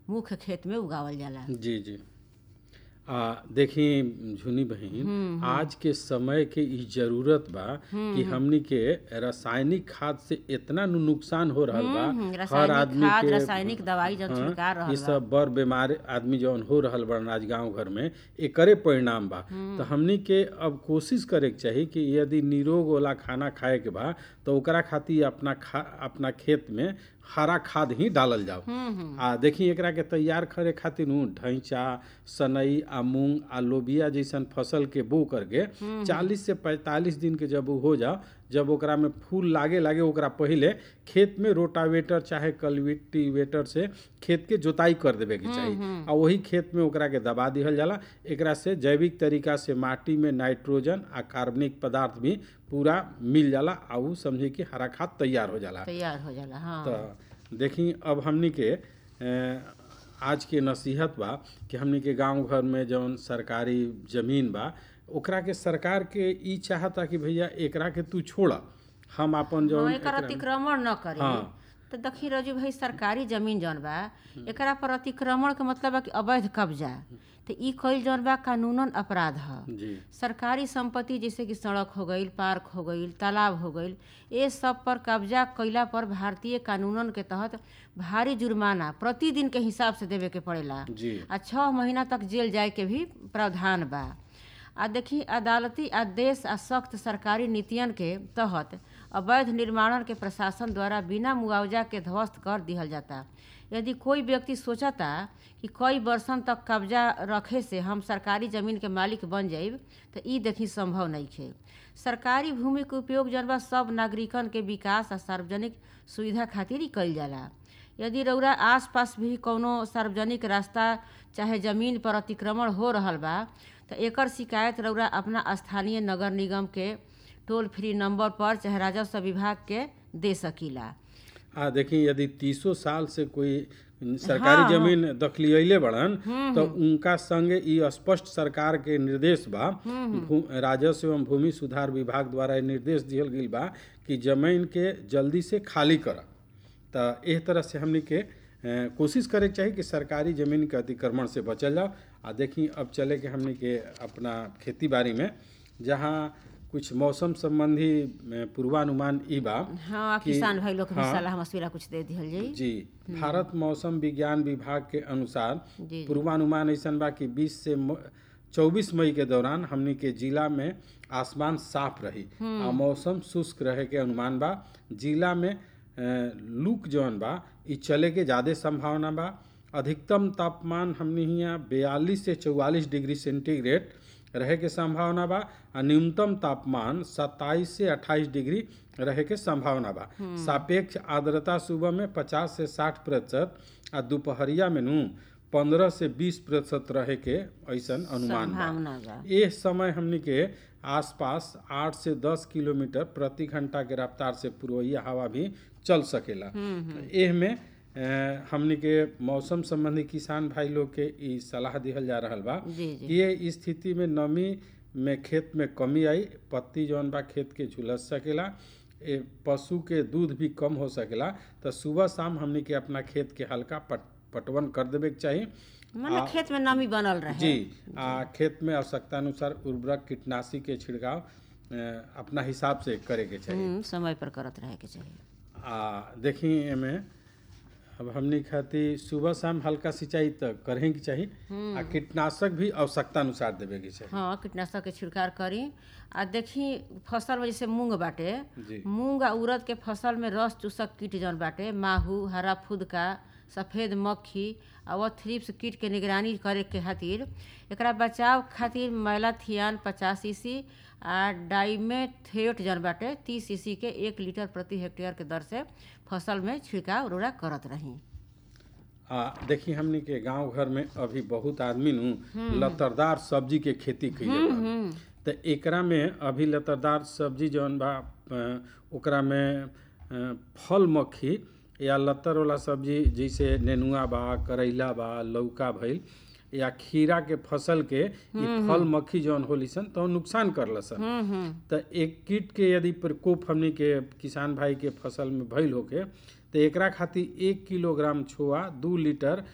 मुख्य खेत में उगावल जाला जी जी आ देखी झुनी बहन आज के समय के ई जरूरत बा कि हमनी के रासायनिक खाद से इतना नु नुकसान हो रहल बा हम्म, हर रासायनिक आदमी खाद के रासायनिक दवाई जब हाँ, छिड़का ई रहल बा सब बड़ बीमार आदमी जौन हो रहल बा आज गांव घर में एकरे परिणाम बा तो हमनी के अब कोशिश करे के चाही कि यदि निरोग वाला खाना खाए के बा तो ओकरा खातिर अपना खा अपना खेत में हरा खाद ही डालल जाओ आ देखी एकरा के तैयार करे खातिर नु ढैंचा सनई आ मूंग आ लोबिया जैसन फसल के बो करके चालीस से पैंतालीस दिन के जब उ हो जाओ जब ओकरा में फूल लागे लागे ओकरा पहिले खेत में रोटावेटर चाहे कल्टिवेटर से खेत के जोताई कर देवे के चाही आ वही खेत में ओकरा के दबा दिहल जाला एकरा से जैविक तरीका से माटी में नाइट्रोजन आ कार्बनिक पदार्थ भी पूरा मिल जाला आ उ समझी कि हरा खाद तैयार हो जाला तैयार हो जाला हाँ तो देखी अब हमनी के अ, आज के नसीहत बा कि हमनी के गांव घर में जौन सरकारी जमीन बा ओकरा के सरकार के ई चाहता कि भैया एकरा के तू छोड़ हम अपन जौन हाँ, एकर अतिक्रमण न करी हाँ। तो देखी रजू भाई सरकारी जमीन जौन बा एकरा पर अतिक्रमण के मतलब बा कि अवैध कब्जा तो ई कईल जौन बा कानूनन अपराध ह जी सरकारी संपत्ति जैसे कि सड़क हो गईल पार्क हो गईल तालाब हो गईल ये सब पर कब्जा कईला पर भारतीय कानूनन के तहत भारी जुर्माना प्रतिदिन के हिसाब से देवे के पड़ेला जी आ छः महीना तक जेल जाए के भी प्रावधान बा आ देखी अदालती आदेश आ सख्त सरकारी नीतियन के तहत अवैध निर्माणन के प्रशासन द्वारा बिना मुआवजा के ध्वस्त कर दिहल जाता यदि कोई व्यक्ति सोचता कि कई वर्षन तक कब्जा रखे से हम सरकारी जमीन के मालिक बन जाइब तो ई देखी संभव नहीं है सरकारी भूमि के उपयोग जन बा सब नागरिकन के विकास आ सार्वजनिक सुविधा खातिर ही कईल जाला यदि रउरा आसपास भी कौनो सार्वजनिक रास्ता चाहे जमीन पर अतिक्रमण हो रहल बा तो एकर शिकायत रउरा अपना स्थानीय नगर निगम के टोल फ्री नंबर पर चाहे राजस्व विभाग के दे सकीला आ देखी यदि तीसो साल से कोई सरकारी जमीन दखलियले बड़न तो उनका संगे ई स्पष्ट सरकार के निर्देश बा भू- राजस्व एवं भूमि सुधार विभाग द्वारा ई निर्देश दिहल गईल बा कि जमीन के जल्दी से खाली कर तो एह तरह से हमनी के अ, कोशिश करे के चाही कि सरकारी जमीन के अतिक्रमण से बचल जाओ आ देखी अब चले के हमनी के अपना खेती बाड़ी में जहाँ कुछ मौसम संबंधी अ, पूर्वानुमान ई बा हाँ कि- किसान भाई लोग के भी हाँ। सलाह मशविरा कुछ दे दिहल जाई जी भारत मौसम विज्ञान विभाग के अनुसार जी जी पूर्वानुमान ऐसन बा कि 20 से चौबीस मई के दौरान हमनी के जिला में आसमान साफ रही आ मौसम शुष्क रहे के अनुमान बा जिला में अ, लूक जौन बा ई चले के ज़्यादा संभावना बा अधिकतम तापमान हमनी हियाँ बयालीस से चौवालीस डिग्री सेंटीग्रेड रहे के संभावना बा आ न्यूनतम तापमान 27 से 28 डिग्री रहे के संभावना बा सापेक्ष आर्द्रता सुबह में 50 से 60 प्रतिशत आ दोपहरिया में नू 15 से 20 प्रतिशत रहे के ऐसन अनुमान बा संभावना बा एह समय हमनी के आसपास 8 से 10 किलोमीटर प्रति घंटा के रफ्तार से पूर्वइया हवा भी चल सकेला एह में अ, हमनी के मौसम संबंधी किसान भाई लोग के ई सलाह दिहल जा रहल बा जी जी कि ये स्थिति में नमी में खेत में कमी आई पत्ती जौन बा खेत के झुलस सकेला ए पशु के दूध भी कम हो सकेला तो सुबह शाम हमनी के अपना खेत के हल्का पट पटवन कर देवे के चाही मतलब खेत में नमी बनल रहे जी आ खेत में आवश्यकता अनुसार उर्वरक कीटनाशी के छिड़काव अ, अपना हिसाब से करे के चाहिए हम्म, समय पर करत रहे के चाहिए आ देखी एमे अब हमनी खातिर सुबह शाम हल्का सिंचाई तो करें के चाही आ कीटनाशक भी आवश्यकता अनुसार देवे के चाही हाँ कीटनाशक के छिड़काव करी आ देखी फसल में जैसे मूंग बाटे जी मूंग आ उड़द के फसल में रस चूसक कीट जौन बाटे माहू हरा फुदका सफ़ेद मक्खी आ व थ्रिप्स कीट के निगरानी करे के खातिर एकरा बचाव खातिर मैलाथियान पचास सीसी आ डाइमेथेट जौन बाटे तीस सीसी के एक लीटर प्रति हेक्टेयर के दर से फसल में छिड़काव उर्वरा करत रही आ देखी हमनी के गांव घर में अभी बहुत आदमी नु लतरदार सब्जी के खेती कइले बा तो एकरा में अभी लतरदार सब्जी जौन बा अ, ओकरा में अ, फल मक्खी या लतर वाला सब्जी जैसे नेनुआ बा करैला बा लौका भइल या खीरा के फसल के ई फल मक्खी जौन होली सन तो नुकसान करल सन हम्म हम्म तो एक कीट के यदि प्रकोप हमनी के किसान भाई के फसल में भइल होके तो एकरा खातिर एक किलोग्राम छोआ दू लीटर